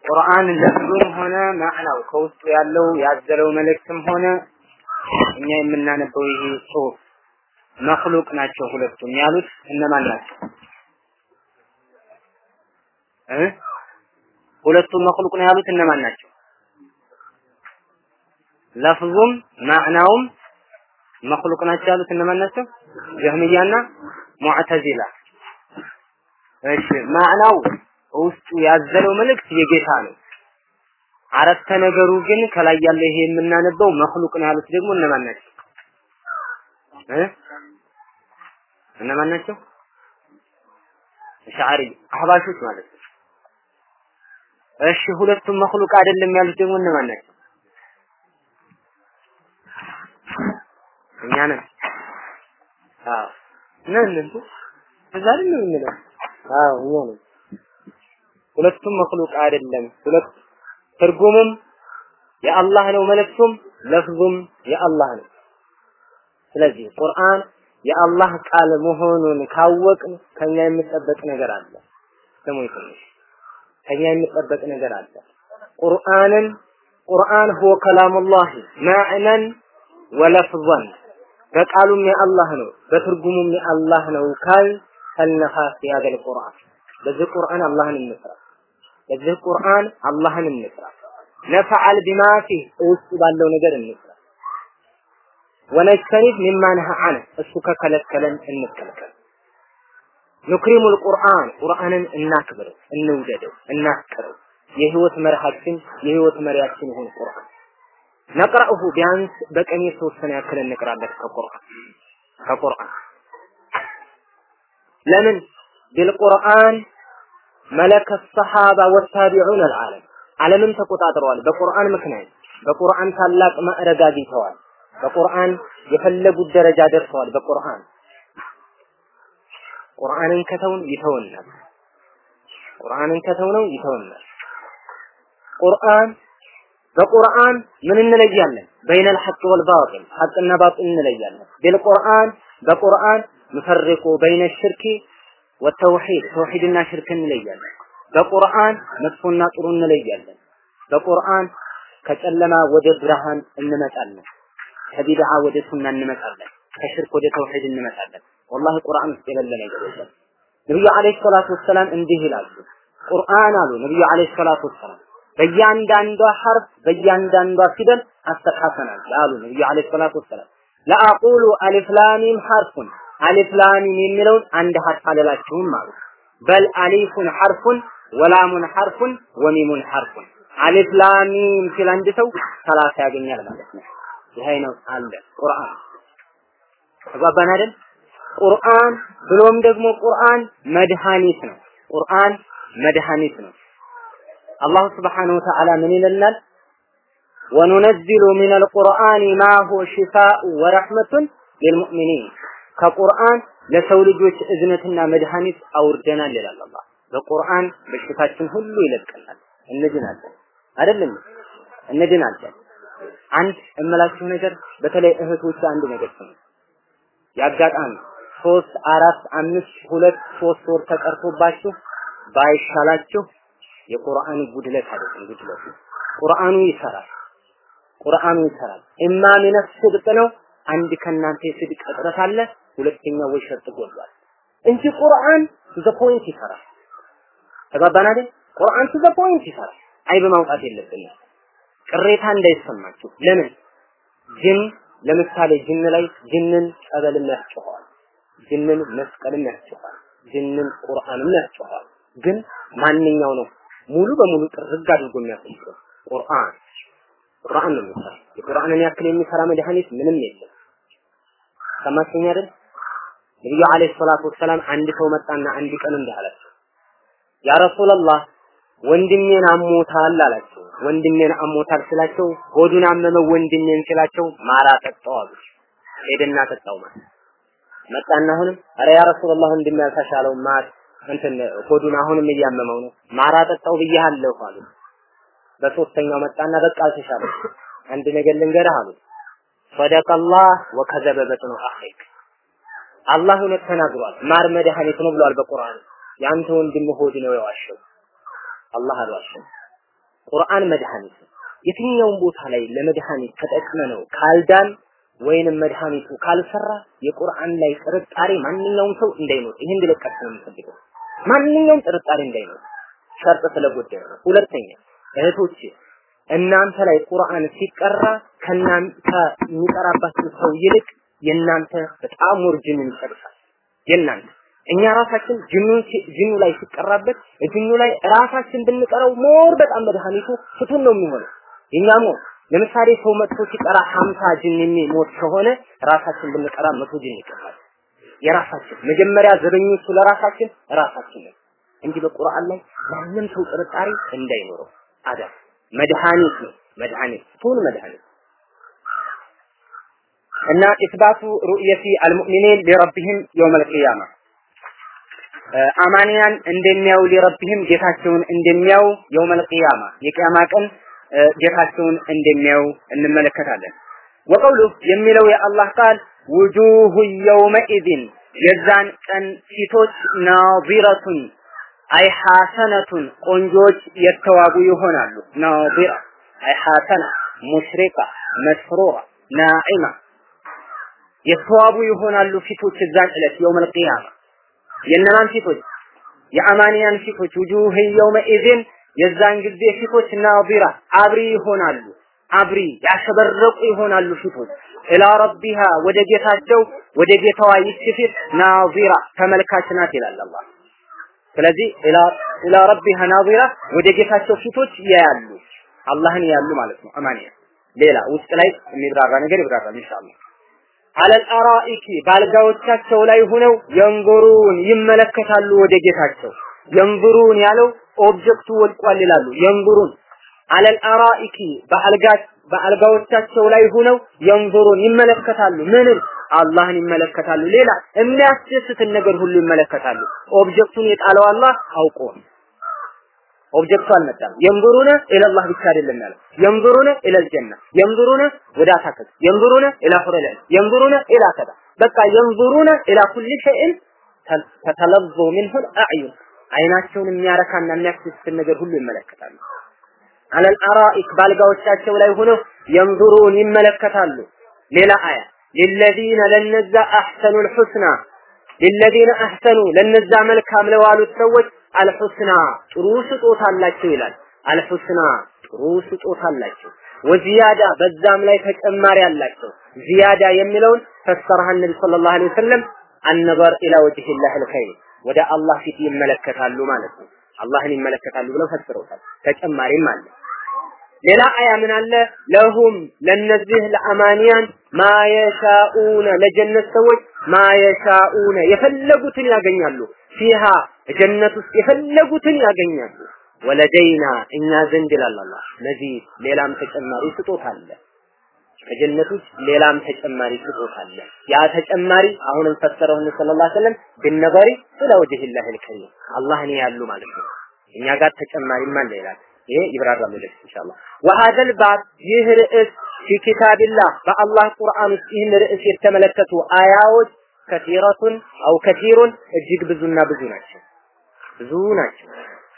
ቁርአን ለፍዙም ሆነ ማዕናው ከውስጡ ያለው ያዘለው መልእክትም ሆነ እኛ የምናነበው ይሄ ጽሁፍ መክሉቅ ናቸው ሁለቱም ያሉት እነማን ናቸው እ ሁለቱም መክሉቅ ነው ያሉት እነማን ናቸው ለፍዙም ማዕናውም መክሉቅ ናቸው ያሉት እነማን ናቸው ጀህሚያና ሙዕተዚላ እሺ ማዕናው ውስጡ ያዘለው መልእክት የጌታ ነው አረፍተ ነገሩ ግን ከላይ ያለ ይሄ የምናነበው መክሉቅ ነው ያሉት ደግሞ እነማን ናቸው እ እነማን ናቸው ሻዕሪ አህባሾች ማለት ነው እሺ ሁለቱም መክሉቅ አይደለም ያሉት ደግሞ እነማን ናቸው እኛ ነን አዎ ነን እንዴ እዛ አይደል የምንለው አዎ እኛ ነን ሁለቱም መክሉቅ አይደለም ሁለት ትርጉሙም የአላህ ነው መልእክቱም ለፍዙም የአላህ ነው ስለዚህ ቁርአን የአላህ ቃል መሆኑን ካወቅን ከኛ የሚጠበቅ ነገር አለ ስሙ ትንሽ ከኛ የሚጠበቅ ነገር አለ ቁርአንን ቁርአን ሁወ ከላሙላህ ማዕነን ወለፍዘን በቃሉም የአላህ ነው በትርጉሙም የአላህ ነው ካል ከነፋስ ያገል ቁርአን በዚህ ቁርአን አላህን እንስራ በዚህ ቁርአን አላህን እንስራ ነፈዓል ቢማ ፊህ ውስጥ ባለው ነገር እንስራ ወነጅተኒብ ሚማ ነሃ ዐንህ እሱ ከከለከለን እንከልከል ኑክሪሙል ቁርአን ቁርአንን እናክብረው እንውደደው እናፍቅረው የህይወት መርሃችን የህይወት መሪያችን ይሁን ቁርአን ነቅረእሁ ቢያንስ በቀን የተወሰነ ያክል እንቅራበት ከቁርአን ከቁርአን ለምን ቢልቁርአን መለከ ሰሃባ ወታቢዑን አልዓለም ዓለምን ተቆጣጥረዋል በቁርአን ምክንያት በቁርአን ታላቅ ማዕረግ አግኝተዋል በቁርአን የፈለጉት ደረጃ ደርሰዋል በቁርአን ቁርአንን ከተውን ይተውናል ቁርአንን ከተውነው ይተውናል ቁርአን በቁርአን ምን እንለያለን በይነ الحق والباطل ሐቅና ባጢል እንለያለን ቢልቁርአን በቁርአን ንፈርቁ በይነ الشرك والتوحيد ተውሂድና ሽርክ እንለያለን በቁርአን መጥፎና ጥሩ እንለያለን በቁርአን ከጨለማ ወደ ብርሃን እንመጣለን ከቢድዓ ወደ ሱና እንመጣለን ከሽርክ ወደ ተውሂድ እንመጣለን ወላሂ ቁርአን ውስጥ የሌለ ነገር የለም ነብዩ አለይሂ ሰላቱ ወሰላም እንዲህ ይላሉ ቁርአን አሉ ነብዩ አለይሂ ሰላቱ ወሰላም በእያንዳንዷ ሐርፍ በእያንዳንዷ ፊደል አስተካከናል አሉ ነብዩ አለይሂ ሰላቱ ወሰላም ለአቁሉ አሊፍ ላሚም ሐርፉን አሊፍ ላሚም የሚለውን አንድ ሐርፍ አልላችሁም አሉ በል አሊፉን ሐርፉን ወላሙን ሐርፉን ወሚሙን ሐርፉን አሊፍ ላሚም ሲል አንድ ሰው ሰላሳ ያገኛል ማለት ነው ይሄ ነው አለ ቁርአን ተግባባን አይደል ቁርአን ብሎም ደግሞ ቁርአን መድኃኒት ነው ቁርአን መድኃኒት ነው አላሁ ስብሓነሁ ወተዓላ ምን ይለናል ወኑነዚሉ ሚነል ቁርአኒ ማ ሁወ ሽፋኡ ወረሕመቱን ሊልሙእሚኒን ከቁርአን ለሰው ልጆች እዝነትና መድኃኒት አውርደናል ይላል አላህ በቁርአን በሽታችን ሁሉ ይለቀናል እንድናለን አይደለም እንድናለን አንድ እምላችሁ ነገር በተለይ እህቶች አንድ ነገር ስሙ ያጋጣሚ ሶስት አራት አምስት ሁለት ሶስት ወር ተቀርቶባችሁ ባይሻላችሁ የቁርአን ጉድለት አይደለም ጉድለት ቁርአኑ ይሰራል ቁርአኑ ይሰራል ኢማ ሚነ ስድቅ ነው አንድ ከናንተ የስድቅ እጥረት አለ ሁለተኛው ወይ ሸርጥ ጎድሏል እንጂ ቁርአን ዘ ፖይንት ይሰራል ተባባን አይደል ቁርአን ዘ ፖይንት ይሰራል አይብ ማውጣት የለብንም ቅሬታ እንዳይሰማችሁ ለምን ጅን ለምሳሌ ጅን ላይ ጅንን ጸበልም ያስጨዋል ጅንን መስቀልም ያስጨዋል ጅንን ቁርአንም ያስጨዋል ግን ማንኛው ነው ሙሉ በሙሉ ጥርግ አድርጎ የሚያስጨው ቁርአን ቁርአን ነው የሚሰራ የቁርአንን ያክል የሚሰራ መድኃኒት ምንም የለም ሰማችኝ አይደል ነብዩ አለይሂ ሰላቱ ወሰላም አንድ ሰው መጣና አንድ ቀን እንዲህ አላቸው ያ ረሱላህ ወንድሜን አሞታል አላቸው ወንድሜን አሞታል ስላቸው ሆዱን አመመው ወንድሜን ስላቸው ማራ ጠጣው አሉ ሄደና ጠጣው ማለት መጣና አሁንም አረ ያ ረሱላህ ወንድሜ ያልተሻለው ማር እንትን ሆዱን አሁንም እያመመው ነው ማራ ጠጣው ብያለሁ አሉ በሶስተኛው መጣና በቃ አልተሻለው አንድ ነገር ልንገርህ አሉ ሰደቀላህ ወከዘበ በጥኑ አኺክ አላህ እውነት ተናግሯል ማር መድኃኒት ነው ብሏል በቁርአን ያንተ ወንድም ሆድ ነው የዋሸው አላህ አልዋሸም ቁርአን መድኃኒት ነው። የትኛውም ቦታ ላይ ለመድኃኒት ተጠቅመ ነው ካልዳን ወይንም መድኃኒቱ ካልሰራ የቁርአን ላይ ጥርጣሬ ማንኛውም ሰው እንዳይኖር ይሄን እንዲለቀቅ ነው የምፈልገው። ማንኛውም ጥርጣሬ እንዳይኖር ሸርጥ ስለጎደለ ነው። ሁለተኛ እህቶች እናንተ ላይ ቁርአን ሲቀራ ከናንተ የሚቀራባችሁ ሰው ይልቅ የእናንተ በጣም ወርጅንን ይጨርሳል። የእናንተ እኛ ራሳችን ጅኑን ጅኑ ላይ ሲቀራበት ጅኑ ላይ ራሳችን ብንቀረው ሞር በጣም መድኃኒቱ ፍቱን ነው የሚሆነው። የኛ ሞር ለምሳሌ ሰው መጥቶ ሲቀራ ሀምሳ ጅን የሚሞት ከሆነ ራሳችን ብንቀራ መቶ ጅን ይቀራል። የራሳችን መጀመሪያ ዘበኞቹ ለራሳችን ራሳችን ነው እንጂ በቁርአን ላይ ማንም ሰው ጥርጣሬ እንዳይኖረው አዳም መድኃኒት ነው መድኃኒት ፍቱን መድኃኒት እና ኢስባቱ ሩእየቲ አልሙእሚኒን ሊረቢህም የውመል ቂያማ አማንያን እንደሚያው ሊረቢህም ጌታቸውን እንደሚያው የውመል ቂያማ የቂያማ ቀን ጌታቸውን እንደሚያው እንመለከታለን። ወቀውሉ የሚለው የአላህ ቃል ውጁሁ የውመኢዝን የዛን ቀን ፊቶች ናዚረቱን አይ ሐሰነቱን ቆንጆች የተዋቡ ይሆናሉ። ናዚራ አይ ሐሰና ሙሽሪቃ መስሩራ ናዒማ የተዋቡ ይሆናሉ ፊቶች እዛን ዕለት የውመል ቂያማ የእነማን ፊቶች የአማንያን ፊቶች ውጁህ የውመኢዝን የዛን ጊዜ ፊቶች ናዚራ አብሪ ይሆናሉ አብሪ ያሸበረቁ ይሆናሉ ፊቶች ኢላ ረቢሃ ወደ ጌታቸው ወደ ጌታዋ ይች ፊት ናዚራ ተመልካች ናት ይላል አላህ ስለዚህ ኢላ ኢላ ረቢሃ ናዚራ ወደ ጌታቸው ፊቶች ያያሉ አላህን ያሉ ማለት ነው አማንያ ሌላ ውስጥ ላይ የሚብራራ ነገር ይብራራል ኢንሻአላህ አለል አራኢኪ ባልጋዎቻቸው ላይ ሆነው የንዙሩን ይመለከታሉ ወደ ጌታቸው የንዙሩን ያለው ኦብጀክቱ ወድቋል ይላሉ የንዙሩን አለል አራኢኪ በአልጋ በአልጋዎቻቸው ላይ ሆነው የንዙሩን ይመለከታሉ ምንም አላህን ይመለከታሉ ሌላ የሚያስደስትን ነገር ሁሉ ይመለከታሉ ኦብጀክቱን የጣለው አላህ አውቆ ኦብጀክቱ አልመጣም የንዙሩነ ኢለላህ ብቻ አይደለም ያለው የንዙሩነ ኢለል ጀና የንዙሩነ ወደ አታክልት የንዙሩነ ኢላ ሁረለ የንዙሩነ ኢላ ከዛ በቃ የንዙሩነ ኢላ ኩል ሸይን ተተለዞ ሚንሁ አዕዩን አይናቸውን የሚያረካና የሚያስደስትን ነገር ሁሉ ይመለከታሉ አለል አራኢክ ባልጋዎቻቸው ላይ ሆነው የንዙሩን ይመለከታሉ ሌላ አያ ሊለዚነ ለነዛ አሕሰኑ ልሑስና ሊለዚነ አሕሰኑ ለነዛ መልካም ለዋሉት ሰዎች አልሑስና ጥሩ ስጦታ አላቸው ይላል። አልሑስና ጥሩ ስጦታ አላቸው። ወዚያዳ በዛም ላይ ተጨማሪ አላቸው። ዚያዳ የሚለውን ፈሰረሃ ነቢ ሰለላሁ ዐለይሂ ወሰለም አነበር ኢላ ወጅሂላህ አልኸይር ወደ አላህ ፊት ይመለከታሉ ማለት ነው። አላህን ይመለከታሉ ብለው ፈስረውታል። ተጨማሪም አለ። ሌላ አያ ምን አለ? ለሁም ለነዚህ ለአማንያን ማየሻኡነ ለጀነት ሰዎች ማየሻኡነ የፈለጉትን ያገኛሉ። ፊሃ ጀነት ውስጥ የፈለጉትን ያገኛሉ። ወለደይና እኛ ዘንድ ይላል አላህ መዚድ ሌላም ተጨማሪ ስጦታ አለ። ከጀነት ውስጥ ሌላም ተጨማሪ ስጦታ አለ። ያ ተጨማሪ አሁንም ፈሰረው ነብዩ ሰለላሁ ዐለይሂ ወሰለም ቢነበሪ ኢላ ወጅሂላህ አልከሪም አላህን ያሉ ማለት ነው። እኛ ጋር ተጨማሪም አለ ይላል። ይሄ ይብራራል ወደፊት ኢንሻአላህ። ወሀዘል ባብ ይህ ርዕስ ፊ ኪታቢላህ በአላህ ቁርአን ውስጥ ይህን ርዕስ የተመለከቱ አያዎች ከሲረቱን አው ከሲሩን እጅግ ብዙና ብዙ ናቸው። ብዙ ናቸው።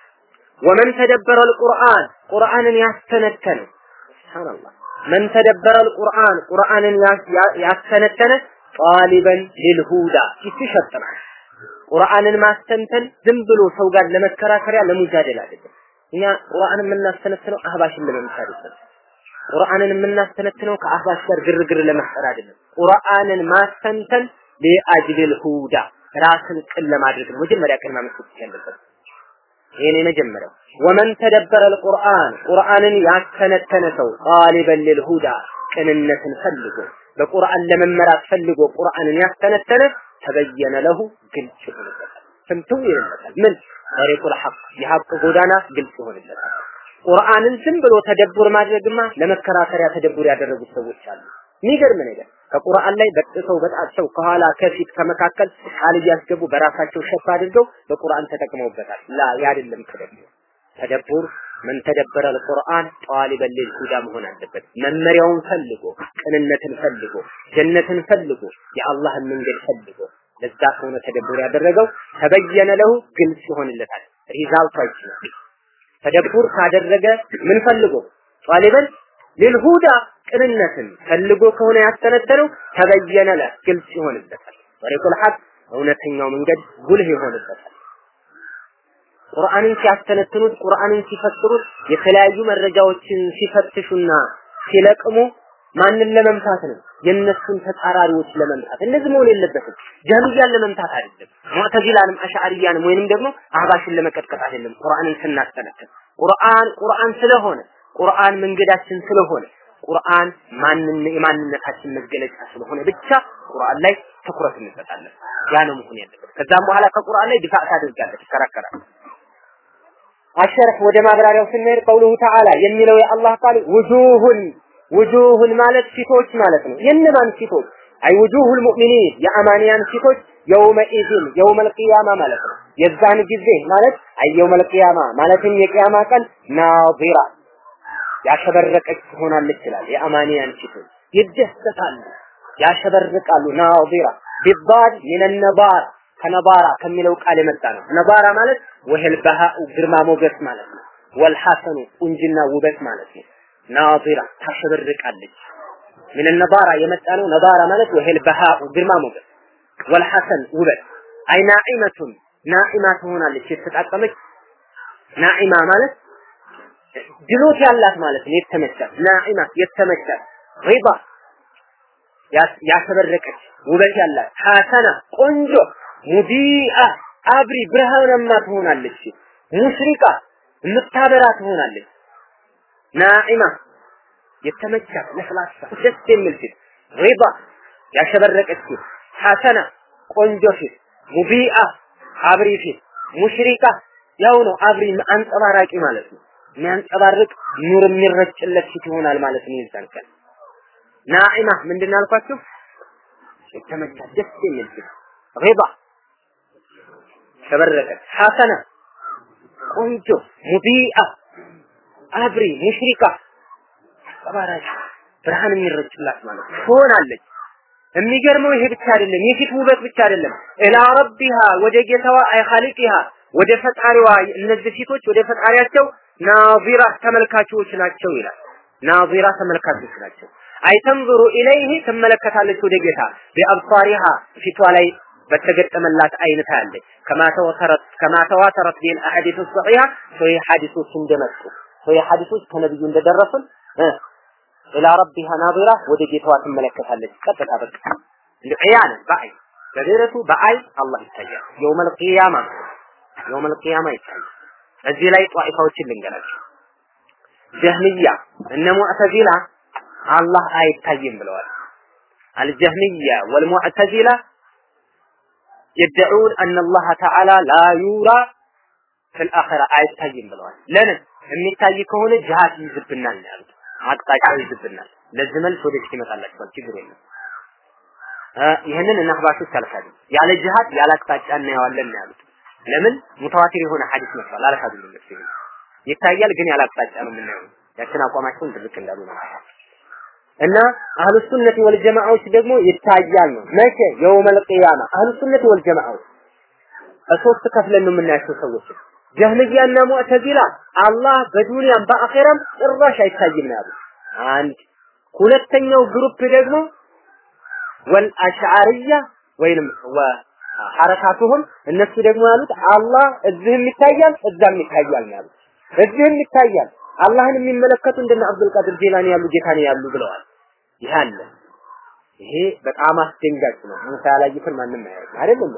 ወመን ተደበረ አልቁርአን ቁርአንን ያስተነተነ ሱብሃንአላህ መን ተደበረ አልቁርአን ቁርአንን ያስተነተነ ጣሊበን ሊልሁዳ ይሽሸጥናል። ቁርአንን ማስተንተን ዝም ብሎ ሰው ጋር ለመከራከሪያ ለሙጃደል አይደለም። እኛ ቁርአንን የምናስተነትነው አህባሽን ለመምሰል አይደለም። ቁርአንን የምናስተነትነው ከአህባሽ ጋር ግርግር ለመፍጠር አይደለም። ቁርአንን ማስተንተን ሊአጅሊል ሁዳ ራስን ቅን ለማድረግ ነው። መጀመሪያ ቅድሚያ መስጠት ያለበት ይሄን የመጀመሪያው ወመን ተደበረ አልቁርአን ቁርአንን ያስተነተነ ሰው ጣሊበን ሊልሁዳ ቅንነትን ፈልጎ በቁርአን ለመመራት ፈልጎ ቁርአንን ያስተነተነ ተበየነ ለሁ ግልጽ ይሆንለታል። ፍንትው ይሆንለታል። ምን ጠሪቁል ሐቅ የሐቅ ጎዳና ግልጽ ይሆንለታል። ቁርአንን ዝም ብሎ ተደቡር ማድረግማ ለመከራከሪያ ተደቡር ያደረጉት ሰዎች አሉ። የሚገርም ነገር ከቁርአን ላይ በጥሰው በጣቸው ከኋላ ከፊት ከመካከል ቃል እያስገቡ በራሳቸው ሸፍ አድርገው በቁርአን ተጠቅመውበታል። ላ ያደለም ተደቡር ተደቡር ምን ተደበረ አልቁርአን ጣሊበን ሊልሁዳ መሆን አለበት። መመሪያውን ፈልጎ ቅንነትን ፈልጎ ጀነትን ፈልጎ የአላህን መንገድ ፈልጎ ለዛ ከሆነ ተደቡር ያደረገው ተበየነ ለሁ ግልጽ ይሆንለታል። ሪዛልቱ አይችልም። ተደቡር ካደረገ ምን ፈልጎ ጧሊበን ሊልሁዳ ቅንነትን ፈልጎ ከሆነ ያስተነተነው ተበየነ ለ ግልጽ ይሆንበታል። ጠሪቁል ሐቅ እውነተኛው መንገድ ጉልህ ይሆንበታል። ቁርአንን ሲያስተነትኑት ቁርአንን ሲፈስሩት የተለያዩ መረጃዎችን ሲፈትሹና ሲለቅሙ ማንን ለመምታት ነው? የነሱን ተጻራሪዎች ለመምታት። እንደዚህ መሆን የለበትም። ጀህሚያን ለመምታት አይደለም። ሙዕተዚላንም አሽዓሪያንም ወይንም ደግሞ አህባሽን ለመቀጥቀጥ አይደለም። ቁርአንን ስናስተነትን ቁርአን ቁርአን ስለሆነ ቁርአን መንገዳችን ስለሆነ ቁርአን ማንን የማንነታችን መገለጫ ስለሆነ ብቻ ቁርአን ላይ ትኩረት እንሰጣለን። ያ ነው መሆን ያለበት። ከዛም በኋላ ከቁርአን ላይ ዲፋዕ ታደርጋለህ፣ ትከራከራለህ። አሸርህ ወደ ማብራሪያው ስንሄድ ቀውሉሁ ተዓላ የሚለው የአላህ ቃል ውጁሁን ውጁሁን ማለት ፊቶች ማለት ነው። የእነማን ፊቶች? አይ ውጁሁል ሙእሚኒን የአማንያን ፊቶች የውመኢዝን የውመል ቂያማ ማለት ነው። የዛን ጊዜ ማለት አይ የውመል ቂያማ ማለትም የቂያማ ቀን ናዚራ ያሸበረቀች ትሆናለች ይላል። የአማንያን ፊቶች ይደሰታሉ፣ ያሸበርቃሉ። ናዚራ ቢባድ ሚነ ነባራ ከነባራ ከሚለው ቃል የመጣ ነው። ነባራ ማለት ወህል በሃኡ ግርማ ሞገስ ማለት ነው። ወልሐሰኑ ቁንጅና ውበት ማለት ነው። ናዚራ ታሸበርቃለች። ምን ነባራ የመጣ ነው። ነባራ ማለት ወህል በሃኡ ግርማ ሞገስ ወልሐሰን ውበት አይ ናዒመቱን ናዒማ ትሆናለች የተጣቀመች ናዒማ ማለት ድሎት ያላት ማለት ነው። የተመቻት ናዒማ የተመቻት ሪባ ያሸበረቀች ውበት ያላት ሐሰና ቆንጆ ሙዲአ አብሪ ብርሃናማ ትሆናለች። ሙሽሪቃ የምታበራ ትሆናለች። ናዒማ የተመቻት ለስላሳ ደስ የሚል ፊት ሪባ ያሸበረቀች ፊት ሐሰና ቆንጆ ፊት ሙቢአ አብሪ ፊት ሙሽሪቃ ያው ነው አብሪ አንጸባራቂ ማለት ነው። የሚያንጸባርቅ ኑር የሚረጭለት ፊት ይሆናል ማለት ነው። ይዛን ቀን ናዒማ ምንድን ነው ያልኳችሁ? የተመቻት ደስ የሚል ፊት ሪባ ተበረቀች ሐሰና ቆንጆ ሙቢአ አብሪ ሙሽሪካ ተባራሽ ብርሃን የሚረጭላት ማለት ነው ትሆናለች። የሚገርመው ይሄ ብቻ አይደለም፣ የፊት ውበት ብቻ አይደለም። ኢላ ረቢሃ ወደ ጌታዋ አይ ኻሊቂሃ ወደ ፈጣሪዋ እነዚህ ፊቶች ወደ ፈጣሪያቸው ናዚራ ተመልካቾች ናቸው ይላል። ናዚራ ተመልካቾች ናቸው። አይተንዝሩ ኢለይህ ትመለከታለች ወደ ጌታ ቢአብሳሪሃ ፊቷ ላይ በተገጠመላት አይነት ያለች ከማ ተወተረት ከማ ተዋተረት ቢል አሐዲሱ ሰሒሃ ሶሂህ ሐዲሶች እንደመጡ ሶሂህ ሐዲሶች ከነብዩ እንደደረሱን ኢላ ረቢሃ ናዚራ ወደ ጌታዋ ትመለከታለች። ቀጥታ በቃ ዒያነ በአይ በደረቱ በአይ አላህ ይታያል። የውመል ቂያማ የውመል ቂያማ ይታያል። እዚህ ላይ ጧኢፋዎችን ልንገራቸው። ጀህሚያ እነ ሙዕተዚላ አላህ አይታይም ብለዋል። አልጀህሚያ ወልሙዕተዚላ يدعون أن الله تعالى لا يرى في الآخرة አይታይም ብለዋል። ለምን የሚታይ ከሆነ ጅሃት ይዝብናል ነው ያሉት። አቅጣጫ ይዝብናል። ለዚህ መልስ ወደፊት ይመጣላችኋል። ችግር የለም። ይህንን እና አህባሾች አልካዱ። ያለ ጅሃድ ያለ አቅጣጫ እናየዋለን ነው ያሉት። ለምን ሙተዋቲር የሆነ ሐዲስ መስሏል። አልካዱም እነሱ ይታያል፣ ግን ያለ አቅጣጫ ነው የምናየው። ያችን አቋማቸውን ድርቅ እንዳሉ ነው እና አህሉ ሱነት ወል ጀማዓዎች ደግሞ ይታያል ነው። መቼ የውመል ቂያማ አህሉ ሱነት ወል ጀማዓዎች ሶስት ከፍለን ነው የምናያቸው ሰዎች ጀህልያና ሙዕተዚላ አላህ በዱንያም በአኼራም ጭራሽ አይታይም ነው ያሉት። አንድ ሁለተኛው ግሩፕ ደግሞ ወል አሽዓሪያ ወይንም ሐረካቱሁም እነሱ ደግሞ ያሉት አላህ እዚህም ይታያል እዛም ይታያል ነው ያሉት። እዚህም ይታያል አላህን የሚመለከቱ እንደነ አብዱል ቃድር ጂላኒ ያሉ ጌታን ያሉ ብለዋል። ይህ አለ። ይሄ በጣም አስደንጋጭ ነው። ሙሳ ያላዩትን ማንም አያይም አይደለም።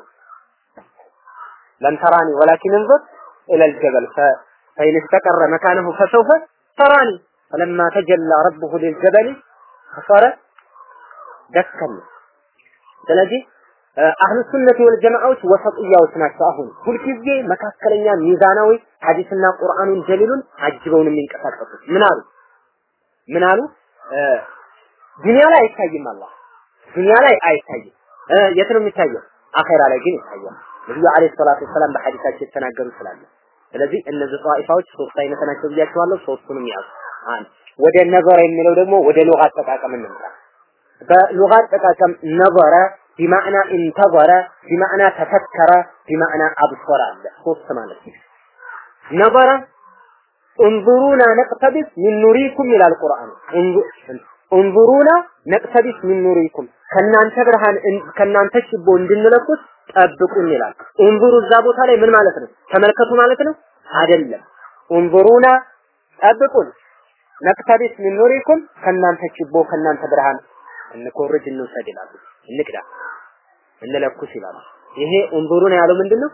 ለን ተራኒ ወላኪን እንظر الى الجبل فإن استقر مكانه فسوف تراني فلما تجلى ربه للجبل فصار دكا ስለዚህ አህሉ ሱነት ወል ጀማዓዎች ወሰጥያዎች ናቸው። አሁን ሁልጊዜ መካከለኛ ሚዛናዊ ሐዲስና ቁርአኑን ደሊሉን አጅበውን የሚንቀሳቀሱት ምን አሉ? ምን አሉ? ዱንያ ላይ አይታይም አላህ ዱንያ ላይ አይታይም። የት ነው የሚታየው? አኼራ ላይ ግን ይታያል። ነብዩ አለይሂ ሰላቱ ወሰላም በሐዲሳቸው የተናገሩ ስላለ ስለዚህ እነዚህ ጧኢፋዎች ሶስት አይነት ናቸው ብያቸዋለሁ። ሶስቱንም ያዙ። አንድ ወደ ነዘረ የሚለው ደግሞ ወደ ሉጋ አጠቃቀም እንምጣ። በሉጋ አጠቃቀም ነዘረ ቢማዕና እንተዘረ ቢማዕና ተፈከረ ቢማዕና አብሶረ አለ ሶስት ማለት ነው። ነዘረ እንዙሩና ነቅተቢስ ሚን ኑሪኩም ይላል ቁርአኑ። እንዙሩና ነቅተቢስ ሚን ኑሪኩም ከናንተ ብርሃን ከናንተ ችቦ እንድንለኩት ጠብቁን ይላል። እንዙሩ እዛ ቦታ ላይ ምን ማለት ነው? ተመልከቱ ማለት ነው አይደለም። እንዙሩና ጠብቁን ነቅተቢስ ሚን ኑሪኩም ከናንተ ችቦ ከናንተ ብርሃን እንኮርጅ እንውሰድ ይላሉ። እንቅዳ እንለኩስ ይላሉ። ይሄ እንዙሩና ያለው ምንድነው?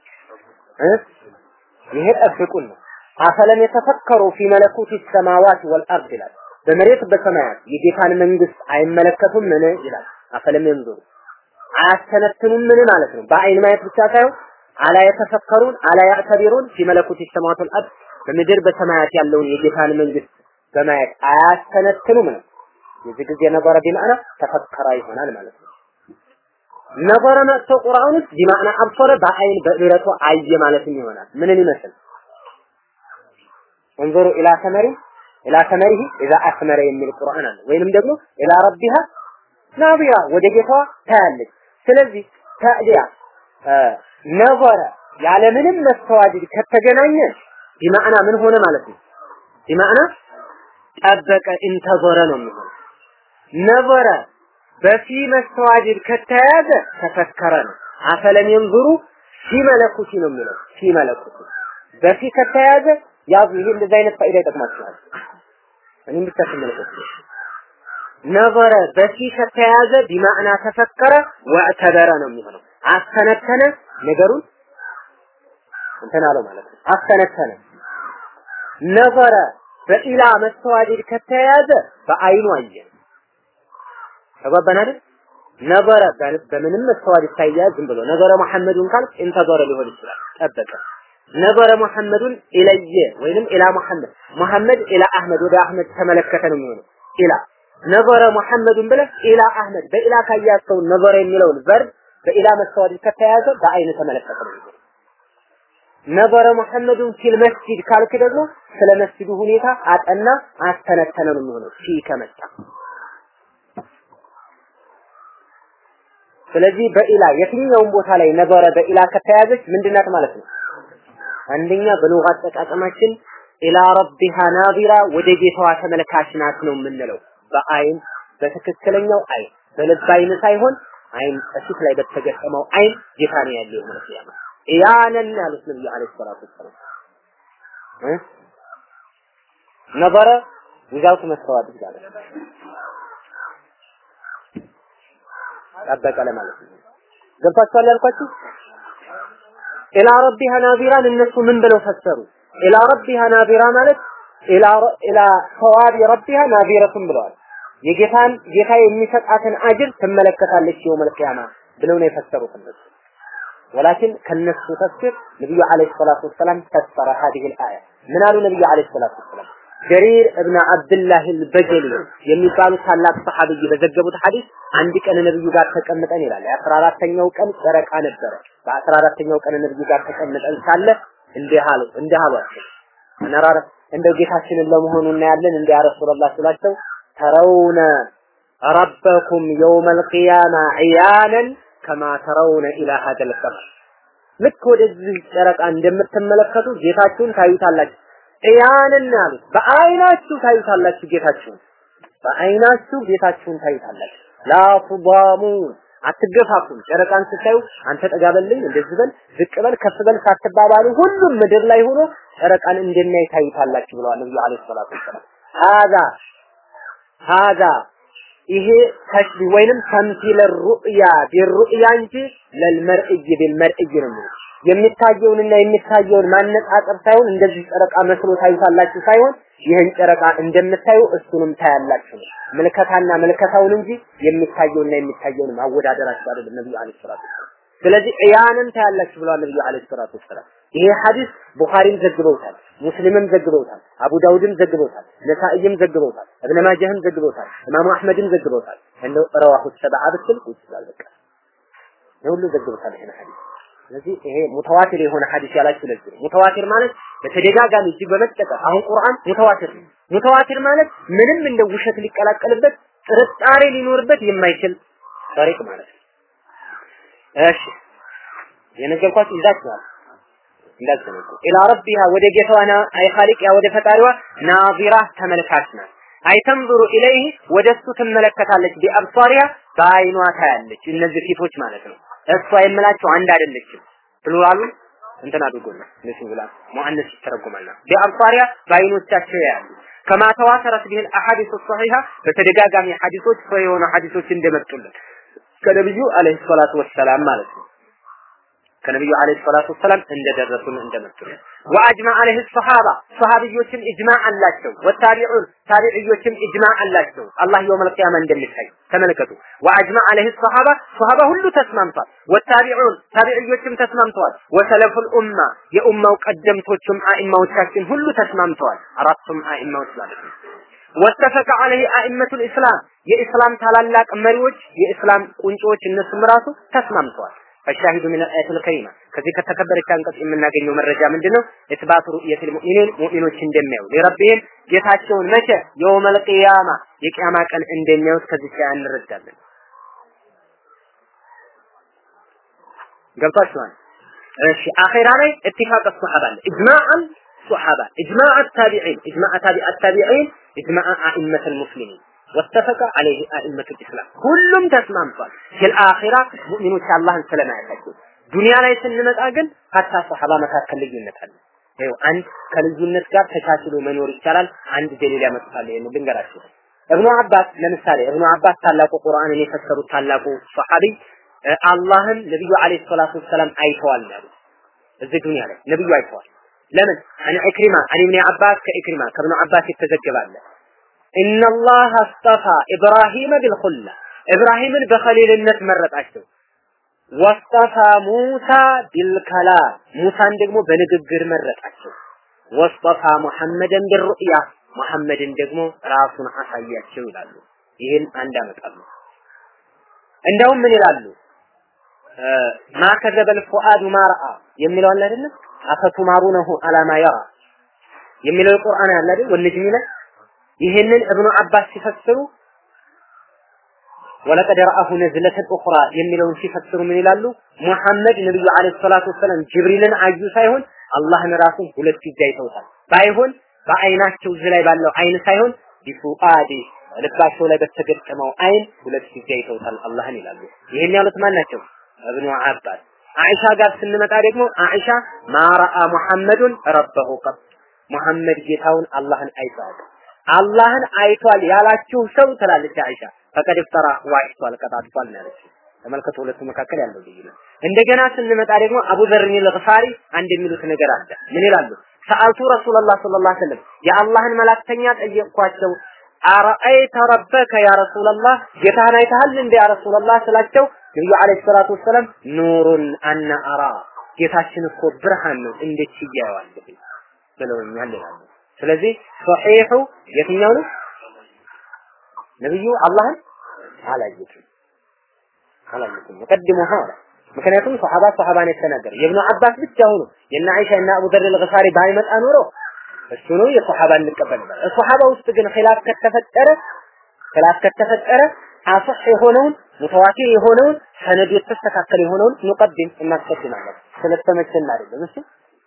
ይሄ ጠብቁን ነው። አፈለም የተፈከሩ ፊ መለኩት ሰማዋት ወልአርድ ይላል። በመሬት በሰማያት የጌታን መንግስት አይመለከቱም ምን ይላል። አፈለም የንዙሩ አያስተነትኑም ምን ማለት ነው። በአይን ማየት ብቻ ሳይሆን አላ የተፈከሩን አላ ያዕተቢሩን ፊ መለኩት ሰማዋት ወልአርድ በምድር በሰማያት ያለውን የጌታን መንግስት በማየት አያስተነትኑም ነው። የዚህ ጊዜ ነበረ ቢማዕና ተፈከራ ይሆናል ማለት ነው። ነበረ መጥቶ ቁርአን ውስጥ ቢማዕና አብሰረ በአይን በእረቱ አየ ማለትም ይሆናል። ምንን ይመስል እንظሩ ኢላ ሰመሪ ኢላ ሰመሪሂ ኢዛ አስመረ የሚል ቁርአን አለ። ወይንም ደግሞ ኢላ ረቢሃ ናቢራ ወደ ጌታዋ ታያለች። ስለዚህ ታዲያ ነበረ ያለምንም መስተዋድድ ከተገናኘ ቢማዕና ምን ሆነ ማለት ነው። ቢማዕና ጠበቀ እንተዞረ ነው የሚሆነው። ነበረ በፊ መስተዋድድ ከተያዘ ተፈከረ ነው። አፈለም የንዙሩ ፊ መለኩቲ ነው የሚለው ፊ መለኩቲ በፊ ከተያዘ ያዙ። ይሄ እንደዚህ አይነት ፋይዳ ይጠቅማችኋል። እኔም ብቻ ተመለከቱ። ነበረ በፊ ከተያዘ ቢማዕና ተፈከረ ወዕተበረ ነው የሚሆነው። አስተነተነ ነገሩን እንትን አለው ማለት ነው። አስተነተነ ነበረ በኢላ መስተዋድድ ከተያዘ በአይኑ አየ። ተግባባን አይደል? ነበረ በምንም መስተዋድድ ሳይያዝ ዝም ብሎ ነገረ መሐመዱን ካል እንተዘረ ሊሆን ይችላል። ጠበቀ ነበረ መሐመዱን ኢለየ ወይንም ኢላ መሐመድ መሐመድ ኢላ አህመድ ወደ አህመድ ተመለከተ ነው የሚሆነው። ኢላ ነበረ መሐመዱን ብለህ ኢላ አህመድ በኢላ ካያዝከው ነበረ የሚለውን ቨርብ በኢላ መስተዋድድ ከተያዘ በአይን ተመለከተ ነው የሚሆነው። ነበረ መሐመዱን ፊል መስጂድ ካልክ ደግሞ ስለ መስጂዱ ሁኔታ አጠና አስተነተነ ነው የሚሆነው ፊ ከመጣ ስለዚህ በኢላ የትኛውም ቦታ ላይ ነበረ በኢላ ከተያዘች ምንድናት ማለት ነው? አንደኛ በሉጋ አጠቃቀማችን ኢላ ረቢሃ ናዚራ ወደ ጌታዋ ተመልካች ናት ነው የምንለው። በአይን በትክክለኛው አይን በልብ አይን ሳይሆን አይን እፊት ላይ በተገጠመው አይን ጌታ ነው ያለው የሆነ ሲያማ ኢያነን ያሉት ነብዩ አለይሂ ሰላቱ ወሰላም እ ነበረ ዊዛውት መስተዋት ይላል ጠበቀ ለማለት ነው። ገብታችኋል ያልኳችሁ? ኢላ ረቢሃ ናዚራን እነሱ ምን ብለው ፈሰሩ? ኢላ ረቢሃ ናዚራ ማለት ኢላ ኢላ ሰዋቢ ረቢሃ ናዚረቱን ብለዋል። የጌታን ጌታ የሚሰጣትን አጅር ትመለከታለች የውመል ቂያማ ብለው ነው የፈሰሩት እነሱ። ወላኪን ከነሱ ተፍሲር ነብዩ አለይሂ ሰላቱ ወሰላም ፈሰረ هذه الآية ምን አሉ ነብዩ አለይሂ ሰላቱ ወሰላም ጀሪር እብነ አብድላህ አልበጀሊ የሚባሉ ታላቅ ሰሐቢይ በዘገቡት ሐዲስ አንድ ቀን ነብዩ ጋር ተቀምጠን ይላል። የአስራ አራተኛው ቀን ጨረቃ ነበረ። በአስራ አራተኛው ቀን ነብዩ ጋር ተቀምጠን ሳለ እንዲህ አሉ እንዲህ አሏቸው አነራረ እንደው ጌታችንን ለመሆኑ እናያለን እንደ ያ ረሱላህ ስላቸው ተረውነ ረበኩም የውመል ቂያማ ዒያነን ከማ ተረውነ ኢላ ሀደል ቀመር ልክ ወደዚህ ጨረቃ እንደምትመለከቱ ጌታችሁን ታዩታላችሁ። ዒያንን ያሉት በአይናችሁ ታዩታላችሁ ጌታችሁን፣ በአይናችሁ ጌታችሁን ታዩታላችሁ። ላ ቱዳሙን አትገፋፉም። ጨረቃን ስታዩ አንተ ጠጋ በልኝ፣ እንደዚህ በል፣ ዝቅ በል፣ ከፍ በል ሳትባባሉ ሁሉም ምድር ላይ ሆኖ ጨረቃን እንደሚያይ ታዩታላችሁ ብለዋል ነብዩ አለይሂ ሰላቱ ወሰላም። ሀዛ ሀዛ ይሄ ተሽቢ ወይንም ተምሲለ ሩእያ ቢሩእያ እንጂ ለልመርእይ ቢልመርእይ ነው የሚለው የሚታየውንና የሚታየውን ማነጻጸር ሳይሆን እንደዚህ ጨረቃ መስሎ ታዩታላችሁ ሳይሆን ይህን ጨረቃ እንደምታዩ እሱንም ታያላችሁ ነው። ምልከታና ምልከታውን እንጂ የሚታየውና የሚታየውን ማወዳደራችሁ አይደለም ነብዩ አለይሂ ሰላቱ ወሰላም። ስለዚህ ዕያንን ታያላችሁ ብለዋል ነብዩ አለይሂ ሰላቱ ወሰላም። ይሄ ሐዲስ ቡኻሪም ዘግበውታል፣ ሙስሊምም ዘግበውታል፣ አቡ ዳውድም ዘግበውታል፣ ነሳኢም ዘግበውታል፣ እብነ ማጃህም ዘግበውታል፣ ኢማሙ አህመድም ዘግበውታል። እንደው ረዋሁ ሰብዓ ብትል ይችላል በቃ የሁሉ ዘግበውታል ይሄን ሐዲስ። ስለዚህ ይሄ ሙተዋቲር የሆነ ሐዲስ ያላችሁ ለዚህ ነው። ሙተዋቲር ማለት በተደጋጋሚ እጅግ በመጠቀም አሁን ቁርአን ሙተዋቲር ነው። ሙተዋቲር ማለት ምንም እንደ ውሸት ሊቀላቀልበት ጥርጣሬ ሊኖርበት የማይችል ታሪክ ማለት ነው። እሺ የነገርኳችሁ ይዛችኋል። እንዳዘነጉ ኢላ ረቢሃ ወደ ጌታዋ አይ ኻሊቅያ ወደ ፈጣሪዋ ናዚራ ተመልካች ናት። አይተንظሩ ኢለይህ ወደ እሱ ትመለከታለች። ቢአብሷሪያ በአይኗ ታያለች። እነዚህ ፊቶች ማለት ነው። እሷ የምላቸው አንድ አይደለችም። ፕሉራሉ እንትን አድርጎና ለሲንጉላር ሙአነስ ይተረጎማልና ቢአብሷሪያ በአይኖቻቸው ያያሉ። ከማ ተዋተረት ቢል አሐዲስ ሶሒሃ በተደጋጋሚ ሐዲሶች ሰው የሆኑ ሐዲሶች እንደመጡልን ከነብዩ አለይሂ ሰላቱ ወሰላም ማለት ነው። ከነብዩ አለይሂ ሰላቱ ወሰላም እንደደረሱን እንደመጡልን ወአጅማ አለይሂ ሰሃባ ሰሃቢዮችም ኢጅማዕ አላቸው። ወታቢዑን ታቢዕዮችም ኢጅማዕ አላቸው። አላህ የውመል ቂያማ እንደሚታይ ተመልከቱ። ወአጅማ አለይሂ ሰሃባ ሰሃባ ሁሉ ተስማምቷል። ወታቢዑን ታቢዕዮችም ተስማምተዋል። ወሰለፉል ኡማ የኡማው ቀደምቶቹም አኢማዎቻችን ሁሉ ተስማምተዋል። አራቱም አኢማዎች ማለት ነው። ወተፈቀ አለይሂ አኢመቱል ኢስላም የኢስላም ታላላቅ መሪዎች የኢስላም ቁንጮዎች እነሱም ራሱ ተስማምተዋል። ፈሻሂዱ ሚን አያቲል ከሪማ ከዚህ ከተከበረች አንቀጽ የምናገኘው መረጃ ምንድነው? ኢትባቱ ሩእየቲል ሙእሚኒን ሙእሚኖች እንደሚያዩ ለረቢህም ጌታቸውን መቼ የውመል ቂያማ የቂያማ ቀን እንደሚያዩት ከዚህ ላይ እንረዳለን። ገብቷችኋል? እሺ አኺራ ላይ ኢትፋቅ ሱሐባ አለ ኢጅማዕን ሱሐባ ኢጅማዕ አታቢዒን ኢጅማዕ ታቢዕ አታቢዒን ኢጅማዕ አኢመተል ሙስሊሚን ወተፈቀ አለይህ አኢመቱል ኢስላም ሁሉም ተስማምቷል። ፊል አኺራ ሙእሚኖች አላህን ስለማያውቃቸው ዱንያ ላይ ስንመጣ ግን ሀታ ሰሐባ መካከል ልዩነት አለ። ይኸው አንድ ከልዩነት ጋር ተቻችሎ መኖር ይቻላል። አንድ ደሊል ያመጣል። ይሄን ልንገራችሁ። እብኑ አባስ ለምሳሌ እብኑ አባስ ታላቁ ቁርአንን የፈሰሩት ታላቁ ሰሐቢ አላህን ነብዩ አለይሂ ሰላቱ ወሰላም አይተዋል ያሉ እዚህ ዱንያ ላይ ነብዩ አይተዋል። ለምን አን ኢክሪማ አን ኢብኑ አባስ ከኢክሪማ ከእብኑ አባስ የተዘገባለ ኢነላህ አስጠፋ ኢብራሂም ቢልኹላ ኢብራሂምን በኸሊልነት መረጣቸው። ወስጠፋ ሙሳ ቢልከላም ሙሳን ደግሞ በንግግር መረጣቸው። ወስጠፋ ሙሐመድን ቢሩእያ ሙሐመድን ደግሞ ራሱን አሳያቸው ይላሉ። ይህን አንድ አመጣሉ። እንደውም ምን ይላሉ? ማ ከዘበል ፉአዱ ማ ረአ የሚለው አለ አይደለም? አፈቱማሩነሁ አላማ የራ የሚለው ቁርአን አለ አይደል? ወነጅሚ ላይ ይህንን እብኑ አባስ ሲፈስሩ ወለቀድ ረአሁ ነዝለተን ኡኽራ የሚለውን ሲፈስሩ ምን ይላሉ? ሙሐመድ ነብዩ አለይሂ ሰላቱ ወሰላም ጅብሪልን አዩ ሳይሆን አላህን ራሱን ሁለት ጊዜ አይተውታል። ባይሆን በአይናቸው እዚህ ላይ ባለው አይን ሳይሆን ቢፉአዲ ልባቸው ላይ በተገጠመው አይን ሁለት ጊዜ አይተውታል አላህን ይላሉ። ይሄን ያሉት ማን ናቸው? እብኑ አባስ። አይሻ ጋር ስንመጣ ደግሞ አይሻ ማራአ ሙሐመዱን ረበሁ ቀጥ ሙሐመድ ጌታውን አላህን አይቷል። አላህን አይቷል ያላችሁ ሰው ትላለች አይሻ ፈቀድ ፍጠራ ዋሽቷል፣ ቀጣጥቷል ነው ያለችው። ተመልከቱ ሁለቱ መካከል ያለው ልዩነት። እንደገና ስንመጣ ደግሞ አቡ ዘርን ልግፋሪ አንድ የሚሉት ነገር አለ። ምን ይላሉ? ሰአልቱ ረሱላላህ ሰለላሁ ዐለይሂ ወሰለም የአላህን መላክተኛ ጠየቅኳቸው። አረአይተ ረበከ ያ ረሱላላህ ጌታህን አይተሃል እንደ ያ ረሱላላህ ስላቸው ነብዩ አለይሂ ሰላቱ ወሰለም ኑሩን አና አራ ጌታችን እኮ ብርሃን ነው እንዴት ይያየዋለሁ ብለውኛል ይላሉ። ስለዚህ ሶሒሑ የትኛው ነው? ነብዩ አላህን አላየቱም አላየቱም ሙቀድሙ ሀላ ምክንያቱም ሶሐባ ሶሐባን የተናገረ የብኑ አባስ ብቻ ሆኖ የነ አይሻ እና አቡ ዘር አልገፋሪ ባይመጣ ኖሮ እሱ ነው የሶሐባ እንቀበል ነበር። ሶሐባ ውስጥ ግን ኺላፍ ከተፈጠረ ኺላፍ ከተፈጠረ አصح የሆነውን ሙተዋቲር የሆነውን ሰነዱ የተስተካከለ የሆነውን ንቀድም እናስቀድማለን። ስለተመቸን አይደለም እሱ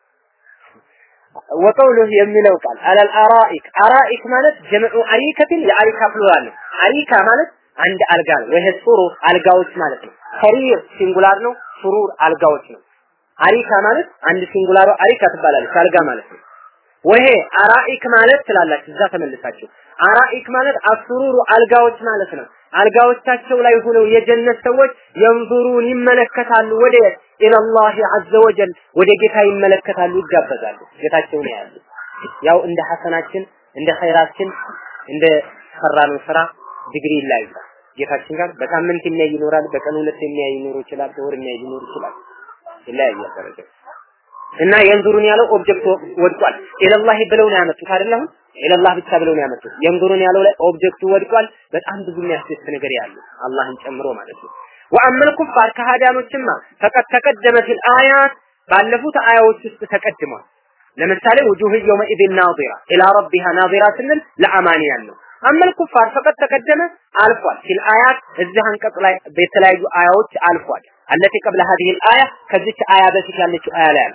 ወቀውሉህ የሚለው ቃል አለል አራኢክ አራኢክ ማለት ጀምዑ አሪከትን የአሪካ ፕሉራል ነው። አሪካ ማለት አንድ አልጋ ነው። ወይ ሱሩር አልጋዎች ማለት ነው። ሰሪር ሲንጉላር ነው። ሱሩር አልጋዎች ነው። አሪካ ማለት አንድ ሲንጉላሩ አሪካ ትባላለች አልጋ ማለት ነው። ወሄ አራኢክ ማለት ትላላችሁ እዛ ተመልሳችሁ አራኢክ ማለት አሱሩሩ አልጋዎች ማለት ነው። አልጋዎቻቸው ላይ ሆነው የጀነት ሰዎች የንዙሩን ይመለከታሉ ወደ ኢላላህ አዘ ወጀል ወደ ጌታ ይመለከታሉ፣ ይጋበዛሉ። ጌታቸውን ያያሉ። ያው እንደ ሐሰናችን እንደ ኸይራችን እንደ ሰራነው ስራ ዲግሪ ይለያያል። ጌታችን ጋር በሳምንት የሚያይ ይኖራል፣ በቀን ሁለት የሚያይ ሊኖር ይችላል፣ በወር የሚያይ ሊኖር ይችላል። ይለያያል ደረጃ እና የንዙሩን ያለው ኦብጀክት ወድቋል። ኢለላህ ብለው ነው ያመጡት አይደል? አሁን ኢለላህ ብቻ ብለው ነው ያመጡት። የንዙሩን ያለው ላይ ኦብጀክቱ ወድቋል። በጣም ብዙ የሚያስደስት ነገር ያለው አላህን ጨምሮ ማለት ነው። ወአመል ኩፋር ከሃዲያኖችማ ፈቀድ ተቀደመ ፊል አያት ባለፉት አያዎች ውስጥ ተቀድሟል። ለምሳሌ ውጁህ የውመኢዝን ናዚራ ኢላ ረቢሃ ናዚራ ስንል ለአማንያን ነው። አመል ኩፋር ፈቀድ ተቀደመ አልፏል። ፊል አያት እዚህ አንቀጽ ላይ በተለያዩ አያዎች አልፏል። አለቲ ቀብለ ሀዲህ አያ ከዚች አያ በፊት ያለችው አያ ላይ አልፏል።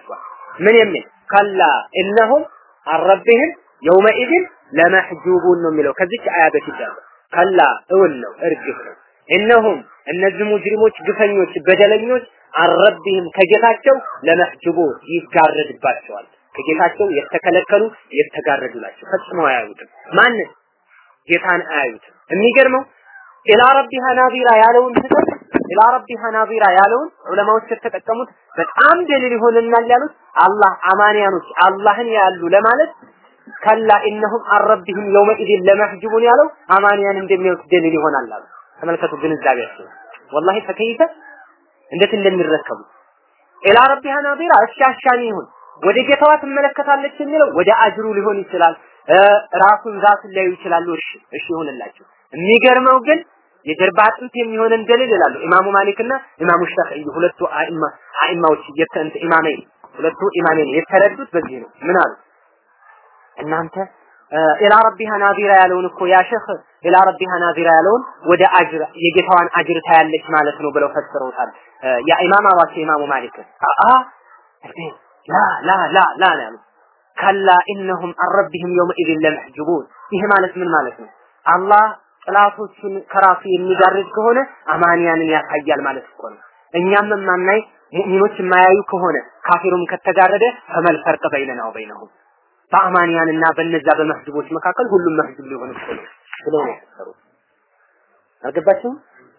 ምን የሚል ከላ እነሁም አረብህም የውመኢድን ለመሕጁቡን ነው የሚለው ከዚች አያ በፊት ያለው ከላ እውን ነው እርግፍ ነው እነሁም እነዚህ ሙጅሪሞች ግፈኞች በደለኞች አረብህም ከጌታቸው ለመሕጁቡ ይጋረድባቸዋል ከጌታቸው የተከለከሉ የተጋረዱ ናቸው ፈጽመው አያዩትም ማንን ጌታን አያዩትም የሚገርመው ኢላ ረቢሃ ናዚራ ያለውን ትተን ኢላ ረቢሃ ናዚራ ያለውን ዑለማዎች የተጠቀሙት በጣም ደሊል ይሆንናል ያሉት አላህ አማንያኖች አላህን ያሉ ለማለት ከላ ኢነሁም አረቢህም የውመኢድን ለመሕጅቡን ያለው አማንያን እንደሚያዩት ደሊል ይሆናል አሉ። ተመልከቱ ግንዛቤያቸው ወላሂ ፈከይፈ እንዴት እንደሚረከቡ ኢላ ረቢሃ ናዚራ እሺ አሻሚ ይሁን ወደ ጌታዋ ትመለከታለች የሚለው ወደ አጅሩ ሊሆን ይችላል። ራሱን ዛቱን ሊያዩ ይችላሉ። እሺ እሺ ይሁንላቸው። የሚገርመው ግን የጀርባ አጥንት የሚሆነን ደሊል ይላሉ ኢማሙ ማሊክና ኢማሙ ሻፊዒ ሁለቱ አኢማ አኢማዎች የተንተ ኢማመይ ሁለቱ ኢማሜን የተረዱት በዚህ ነው። ምን አሉ? እናንተ ኢላ ረቢሃ ናዚራ ያለውን እኮ ያ ሸህ ኢላ ረቢሃ ናዚራ ያለውን ወደ አጅር የጌታዋን አጅር ታያለች ማለት ነው ብለው ፈስረውታል። ያ ኢማም አዋቸው ኢማሙ ማሊክ አአ ላ ላ ላ ላ ነው ያሉት። ከላ ኢነሁም አረቢህም የውመኢዝን ለመሕጁቡን። ይህ ማለት ምን ማለት ነው? አላህ ጥላቶቹን ከራሱ የሚጋርድ ከሆነ አማንያንን ያሳያል ማለት እኮ ነው። እኛም የማናይ ሙእሚኖች የማያዩ ከሆነ ካፊሩም ከተጋረደ ፈመል ፈርቅ በይነና ወበይነሁም በአማንያንና በነዛ በመህጅቦች መካከል ሁሉም መህጅብ ሊሆን እኮ ነው ብለው ነው የፈሰሩት። አልገባችሁም?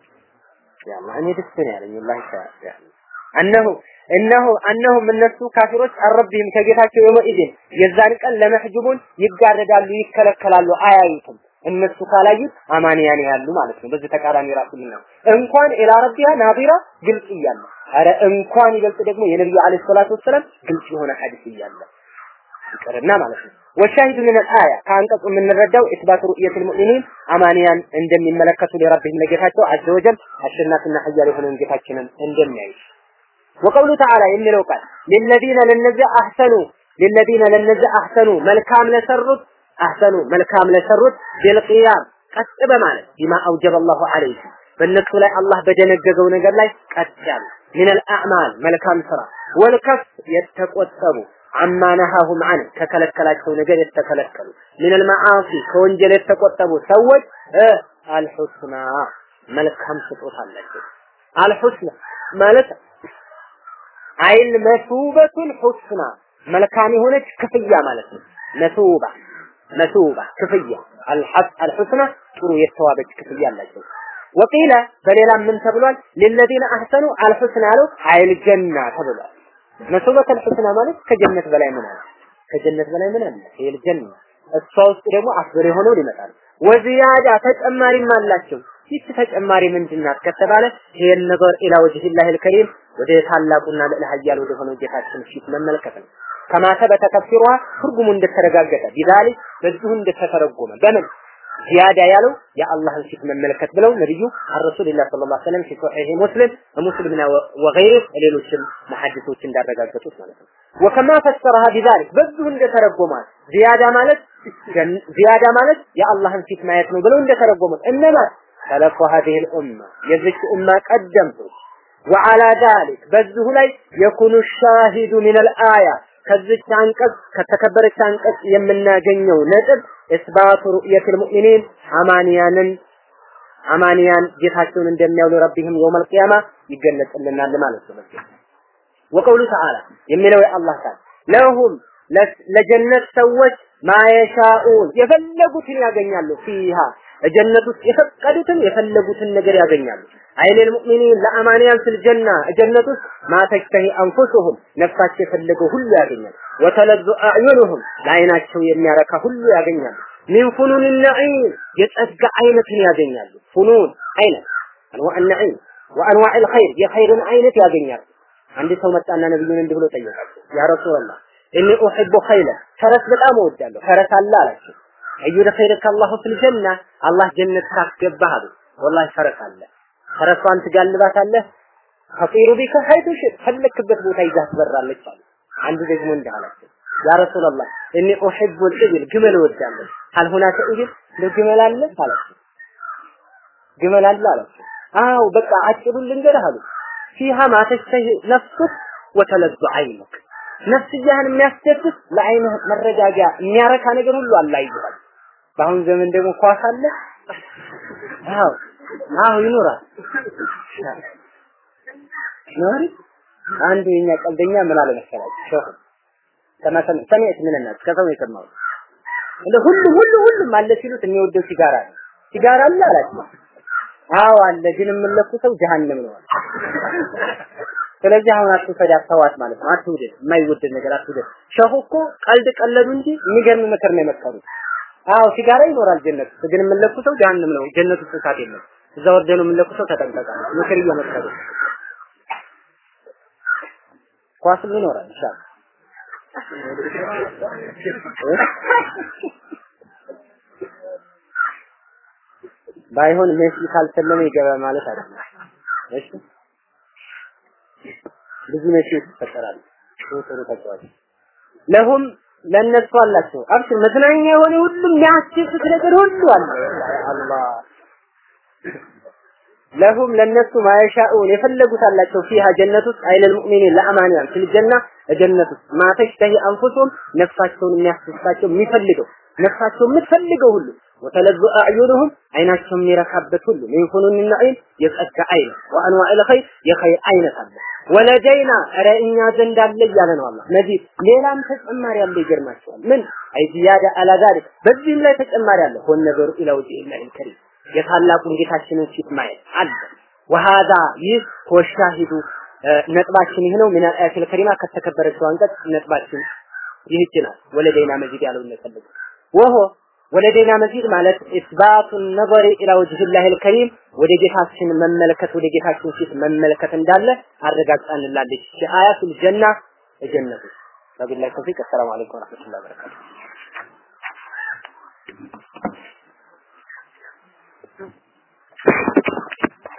ያላ እኔ ደስ ነው ያለኝ ወላሂ ያለ እነሆ እነሆ እነሆም እነሱ ካፊሮች አረብህም ከጌታቸው የመኢድን የዛን ቀን ለመሕጅቡን ይጋረዳሉ፣ ይከለከላሉ፣ አያዩትም። እነሱ ካላዩት አማንያን ያሉ ማለት ነው። በዚህ ተቃራኒ ራሱ ነው። እንኳን ኢላ ረቢያ ናዚራ ግልጽ እያለ አረ እንኳን ይበልጥ ደግሞ የነብዩ አለይሂ ሰላቱ ወሰለም ግልጽ የሆነ ሐዲስ እያለ ይቀርና ማለት ነው። ወሻሂድ ምን አያ ከአንቀጹ የምንረዳው ኢስባት ሩእየቱል ሙእሚኒን አማንያን እንደሚመለከቱ ለረብህም ለጌታቸው አዘ ወጀል አሸናፊና ኃያል የሆነውን ጌታችንን እንደሚያዩ ወቀውሉ ተዓላ የሚለው ቃል ለለዚነ ለነዚያ አህሰኑ ለለዚነ ለነዚያ አህሰኑ መልካም ለሰሩት አህሰኑ መልካም ለሰሩት ቢልቂያም ቀጥ በማለት ቢማ አውጀበ አላሁ ዐለይሂ በእነሱ ላይ አላህ በደነገገው ነገር ላይ ቀጥ ያሉ ሚነል አዕማል መልካም ስራ ወልከፍ የተቆጠቡ አማ ነሃሁም አን ከከለከላቸው ነገር የተከለከሉ ሚነል መዓሲ ከወንጀል የተቆጠቡ ሰዎች አልሑስና መልካም ስጦታ አላቸው። አልሑስና ማለት አይል መሱበቱል ሑስና መልካም የሆነች ክፍያ ማለት ነው። መሱባ መሱባ ክፍያ አልሑስና ጥሩ የተዋበች ክፍያ አላቸው። ወቂለ በሌላ ምን ተብሏል? ለለዚነ አህሰኑ አልሑስና ያለው አይል ጀና ተብሏል። መሱበቱል ሑስና ማለት ከጀነት በላይ ምን አለ? ከጀነት በላይ ምን አለ? አይል ጀና እሷ ውስጥ ደግሞ አፍር የሆነው ይመጣል። ወዚያዳ ተጨማሪም አላቸው። ይቺ ተጨማሪ ምንድናት ከተባለ ይሄን ነገር ኢላ ወጅሂላሂ አልከሪም ወደ ታላቁና ልዕለ ኃያል ወደ ሆነው ጌታችን ፊት መመልከት ነው። ከማ ተበተ ተፍሲሯ ትርጉሙ እንደተረጋገጠ ቢዛሊክ በዚሁ እንደተተረጎመ በምን ዚያዳ ያለው የአላህን ፊት መመልከት ብለው ነብዩ አረሱልላህ ሰለላሁ ዐለይሂ ወሰለም ፊ ሶሒህ ሙስሊም ሙስሊምና ወገይር ሌሎችም መሐዲሶች እንዳረጋገጡት ማለት ነው። ወከማ ፈሰረሃ ቢዛሊክ በዚሁ እንደተረጎማል ዚያዳ ማለት ዚያዳ ማለት የአላህን ፊት ማየት ነው ብለው እንደተረጎሙት እነማ ሰለፉ هذه الأمة የዚች ኡማ ቀደምቶች وعلى ذلك በዚሁ ላይ የኩኑ ሻሂዱ من الآية ከዚች አንቀጽ ከተከበረች አንቀጽ የምናገኘው ነጥብ እስባቱ ሩእየቱል ሙእሚኒን አማንያንን አማንያን ጌታቸውን እንደሚያውሉ ረቢህም የውመል ቂያማ ይገለጽልናል ማለት ነው። ወቀውሉ ተዓላ የሚለው የአላህ ቃል ለሁም ለጀነት ሰዎች ማየሻኡን የፈለጉትን ያገኛሉ ፊሃ ጀነት ውስጥ የፈቀዱትን የፈለጉትን ነገር ያገኛሉ። አይለል ሙእሚኒን ለአማንያን ፍል ጀና ጀነት ውስጥ ማተሽተሂ አንፉሱሁም ነፍሳቸው የፈለገው ሁሉ ያገኛል። ወተለዙ አዕዩኑሁም ለአይናቸው የሚያረካ ሁሉ ያገኛሉ። ሚን ፉኑን ነዒም የጸጋ አይነትን ያገኛሉ። ፉኑን አይነት አንዋዕ ነዒም ወአንዋዕ الخير የኸይርን አይነት ያገኛሉ። አንድ ሰው መጣና ነብዩን እንዲህ ብሎ ጠየቃቸው። ያ ረሱላህ እኒ ኡሂቡ ኸይለ ፈረስ በጣም እወዳለሁ። ፈረስ አለ አላቸው። አዩ ለኸይረከ አላሁ ፊል ጀና አላህ ጀነት ካስገባህ አሉ። ወላሂ ፈረስ አለ። ፈረሷን ትጋልባታለህ። ከጢሩ ቢከ ሀይቱ ሽጥ ፈለክበት ቦታ ይዛህ ትበራለች አሉ። አንዱ ደግሞ እንዲህ አላቸው። ያ ረሱላህ እኒ ኡሂቡ ልኢብል ግመል እወዳለሁ። ሀል ሁናከ ኢብል ግመል አለ አላቸው። ግመል አለ አላቸው። አው በቃ አጭሩን ልንገርህ አሉ። ፊሃ ማ ተሽተሂ ነፍሱክ ወተለዙ አይኑክ ነፍስያህን የሚያስደስት ለአይንህ መረጋጋ የሚያረካ ነገር ሁሉ አላህ ይዟል። በአሁን ዘመን ደግሞ ኳስ አለ። አዎ አዎ ይኖራል። ኖሪ አንዱ የኛ ቀልደኛ ምን አለ መሰላችሁ ሸኹ ከመሰል ሰሚዕት ምን እናት ከሰው የሰማው እንደ ሁሉ ሁሉ ሁሉም አለ ሲሉት የሚወደው ሲጋራ ነው። ሲጋራ አለ አላችሁ? አዎ አለ፣ ግን የምንለኩሰው ጀሃነም ነው። ስለዚህ አሁን አትውሰድ አተዋት ማለት ነው። አትውደድ፣ የማይወደድ ነገር አትውደድ። ሸኹ እኮ ቀልድ ቀለዱ እንጂ የሚገርም ምክር ነው የመከሩት። አዎ ሲጋራ ይኖራል ጀነት ውስጥ፣ ግን የምንለኩሰው ጀሃነም ነው። ጀነት ውስጥ እሳት የለም። እዛ ወርደህ ነው የምንለኩሰው። ተጠንቀቃ ምክር እየመከሩ ኳስም ይኖራል ኢንሻአላህ ባይሆን ሜሲ ካልሰለመ ይገባ ማለት አይደለም። እሺ ብዙ ሜሲዎች ይፈጠራሉ። ጥሩ ጥሩ ተጫዋች ለሁም ለነሱ አላቸው። አብሽር መዝናኛ የሆነ ሁሉም የሚያስደስት ነገር ሁሉ አለ። አላህ ለሁም ለነሱ ማየሻኡን የፈለጉት አላቸው ፊሃ ጀነት ውስጥ አይለል ሙእሚኒን ለአማንያን ፊል ጀና ጀነት ውስጥ ማተሽተሂ አንፉሱም ነፍሳቸውን የሚያስደስታቸው የሚፈልገው ነፍሳቸው የምትፈልገው ሁሉ ወተለዙ አዕዩኑሁም አይናቸው የሚረካበት ሁሉ ሚን ፉኑን ነዒም የጸጋ አይነት ወአንዋዕ ልኸይር የኸይር አይነት አለ ወለደይና ኧረ እኛ ዘንድ አለ እያለ ነው አላህ መዚድ ሌላም ተጨማሪ አለ ይገርማቸዋል ምን አይ ዚያዳ አላ ዛሊክ በዚህም ላይ ተጨማሪ አለ ሆን ነገሩ ኢላ ወጅሂላሂል ከሪም የታላቁን ጌታችንን ፊት ማየት አለ ወሃዛ ይህ ወሻሂዱ ነጥባችን ይህ ነው ምን አያተል ከሪማ ከተከበረችው አንቀጽ ነጥባችን ይህች ናት ወለደይና መዚድ ያለው ነው ወሆ ወለደይና መዚድ ማለት ኢስባቱ ነظር ኢላ ወጅሂላህ አልከሪም ወደ ጌታችን መመለከት ወደ ጌታችን ፊት መመለከት እንዳለ አረጋግጣንላለች አያቱል ጀና ጀነቱ ወቢላሂ ተውፊቅ አሰላሙ አለይኩም ወራህመቱላሂ ወበረካቱ